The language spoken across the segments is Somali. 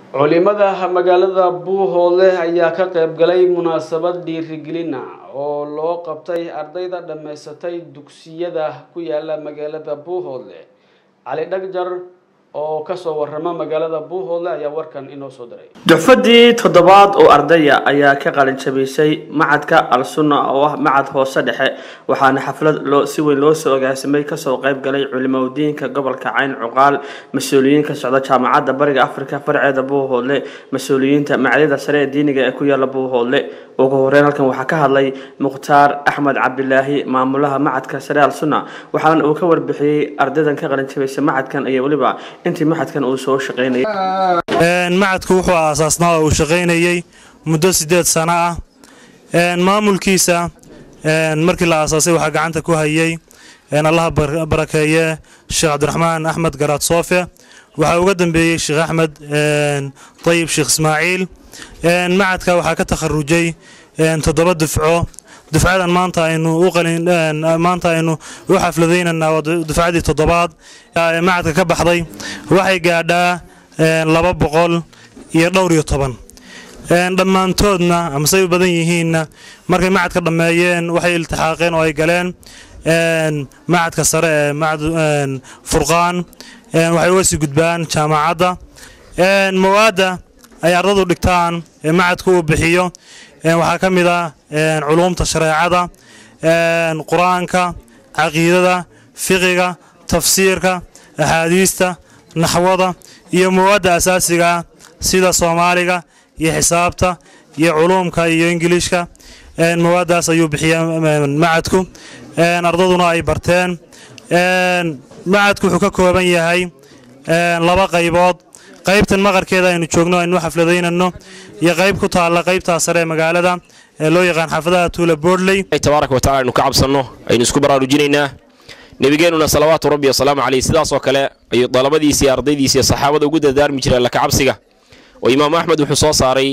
culimada magaalada buuhoodle ayaa ka qayb galay munaasabad dhiirigelina oo loo qabtay ardayda dhammaysatay dugsiyada ku yaala magaalada buuhoodle cali dhagjar oo kasoo warama magaalada buuhoodle ayaa warkan inoo soo diray duxfadii toddobaad oo ardaya ayaa ka qalin jabiysay macadka al sunna oo ah macad hoose dhexe waxaana xaflad loo si weyn loo soo agaasimay kasoo qayb galay culimadiinka gobolka cayn cuqaal mas-uuliyiin ka socda jaamacadda bariga afrika farceeda buuhoodle mas-uuliyiinta macadyada sare ee diiniga ee ku yaala buuhoodle ugu horeyn halkan waxaa ka hadlay mukhtaar axmed cabdilaahi maamulaha macadka sare al sunna waxaana uu ka warbixiyey ardaydan ka qalin jabiysay macadkan iyo weliba intii macadkan uu soo shaqeynayay macadku wuxuu aasaasnaa oo uu shaqaynayey muddo siddeed sano ah maamulkiisa markii la aasaasay waxaa gacanta ku hayay allaha barakeeye sheekh cabdiraxmaan axmed garaad soofe waxaa uga dambeeyey sheekh axmed dayib sheekh ismaaciil macadka waxaa ka takharujay toddoba dufco dufcadan maanta aynu u qalin maanta aynu u xafladaynaynaa waa dufcadii toddobaad ee macadka ka baxday waxay gaadhaa laba boqol iyo dhowr iyo toban dhammaantoodna amasey u badan yihiinna markay macadka dhammeeyeen waxay iltixaaqeen oo ay galeen macadka sare ee macad furqaan waxay uga sii gudbaan jaamacadda mawaadda ay ardadu dhigtaan ee macadku uu bixiyo waxaa ka mid ah culuumta shareecada qur-aanka caqiidada fiqiga tafsiirka axaadiista naxwada iyo mawaadda asaasiga ah sida soomaaliga iyo xisaabta iyo culuumka iyo ingiliishka mawaaddaas ayuu bixiya macadku ardaduna ay barteen macadku wuxuu ka kooban yahay laba qaybood qaybtan maqarkeeda aynu joogno aynu xafladaynano iyo qayb ku taalla qaybtaa sare ee magaalada ee loo yaqaan xaafadaha tuula boodley tabaaraka wa tacala aynu ka cabsanno aynu isku baraarujinaynaa nebigeennuna salawaatu rabbi wasalaamu caleyh sidaasoo kale ayuu dalabadiisi iyo ardaydiisi iyo saxaabada ugu dardaarmi jireen laka cabsiga oo imaamu axmed wuxuu soo saaray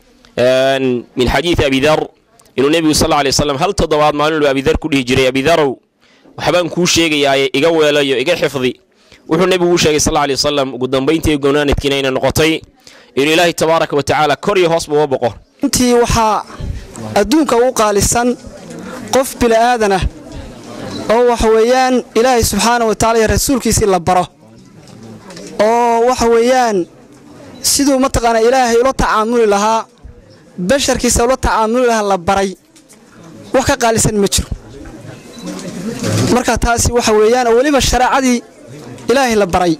min xadiidi abidar inuu nebigu sal alay wasalam hal toddobaad maalinuu abidar ku dhihi jiray abidarow waxbaan kuu sheegayaaye iga weelayo iga xifdi wuxuu nebigu u sheegay sal alay wasalam ugu dambayntii gonaanadkiina ayna noqotay inuu ilaahay tabaaraka wa tacaala kor iyo hoosba uga boqo intii waxaa adduunka u qaalisan qof bili'aadanah oo waxa weeyaan ilaahay subxaana wa tacala iyo rasuulkiisii la baro oo waxa weeyaan siduu mataqaanaa ilaahay ula tacaamuli lahaa basharkiisa ula tacaamuli lahaa la baray wax ka qaalisan ma jiro marka taasi waxa weeyaan oo weliba shareecadii ilaahay la baray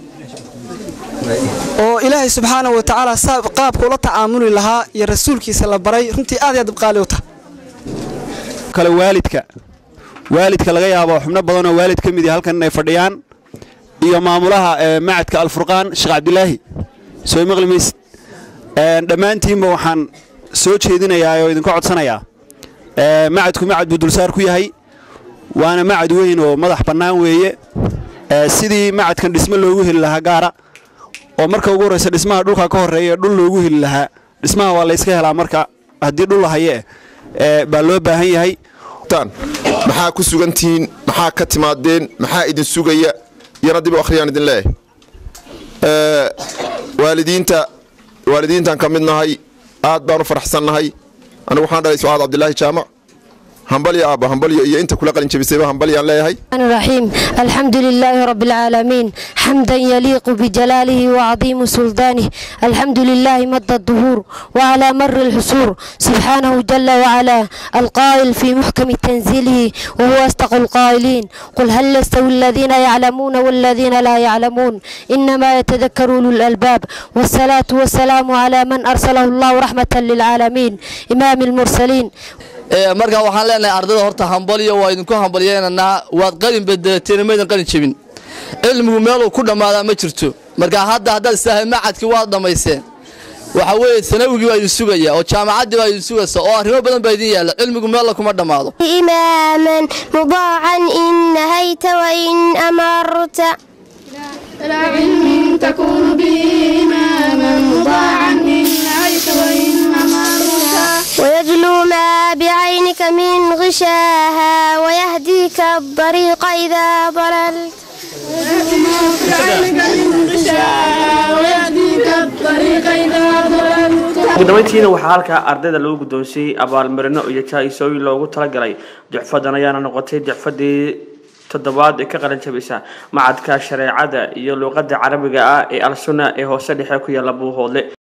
oo ilaahay subxaana wa tacaala qaabka ula tacaamuli lahaa iyo rasuulkiisa la baray runtii aad aad qaali u tahay kale waalidka waalidka laga yaabo xubno badanoo waalid ka mid yahay halkan inay fadhiyaan iyo maamulaha macadka alfurqaan sheekh cabdilaahi soo maqli maysid dhammaantiinba waxaan soo jeedinayaa oo idinka codsanayaa macadku macad buu dulsaar ku yahay waana macad weyn oo madax bannaan weeye sidii macadkan dhismo loogu heli lahaa gaara oo marka ugu horraysa dhismaha dhulka ka horreeya ee dhul loogu heli lahaa dhismaha waa layska helaa marka haddii dhul lahaye baa loo baahan yahay maxaa ku sugantihiin maxaa ka timaadeen maxaa idin sugaya iyana dib u akhriyaan idin leeyahay waalidiinta waalidiintaan ka mid nahay aad baan u faraxsannahay anigu waxaan dhalay sucaad cabdilaahi jaamac همبلي أبا همبلي إيه أنت كل قلنا جبسيبا همبلي الله هاي الرحيم الحمد لله رب العالمين حمدا يليق بجلاله وعظيم سلطانه الحمد لله مد الظهور وعلى مر الحصور سبحانه جل وعلا القائل في محكم تنزيله وهو أصدق القائلين قل هل يستوي الذين يعلمون والذين لا يعلمون إنما يتذكر أولو الألباب والصلاة والسلام على من أرسله الله رحمة للعالمين إمام المرسلين markaa waxaan leenahay ardada horta hambalyo waa idinku hambalyeynanaa waad qalin bedelateen maydan qalin jebin cilmigu meeluu ku dhammaadaa ma jirto markaa hadda haddaad istaahay macadkii waad dhammayseen waxa weeye sanawigii baa idin sugaya oo jaamacaddii baa idin sugaysa oo arrimo badan baa idin yaalla cilmigu meella kuma dhammaado إماما مضاعا إن نهيت وإن أمرت لا علم تكون به إماما مضاعا إن نهيت وإن أمرت ويجلو ما بعينك من غشاها ويهديك الطريق إذا ضللت بعينك من غشاها ويهديك الطريق إذا ugu dambeyntiina waxaa halkaa ardayda lagu guddoonsiiyey abaalmarino iyo jaa-isooyin loogu talagalay ducfadan ayaana noqotay ducfadii toddobaad ee ka qalin jabisa macadka shareecada iyo luuqada carabiga ah ee al-sunna ee hoose dhexe ku yaala buuhoodle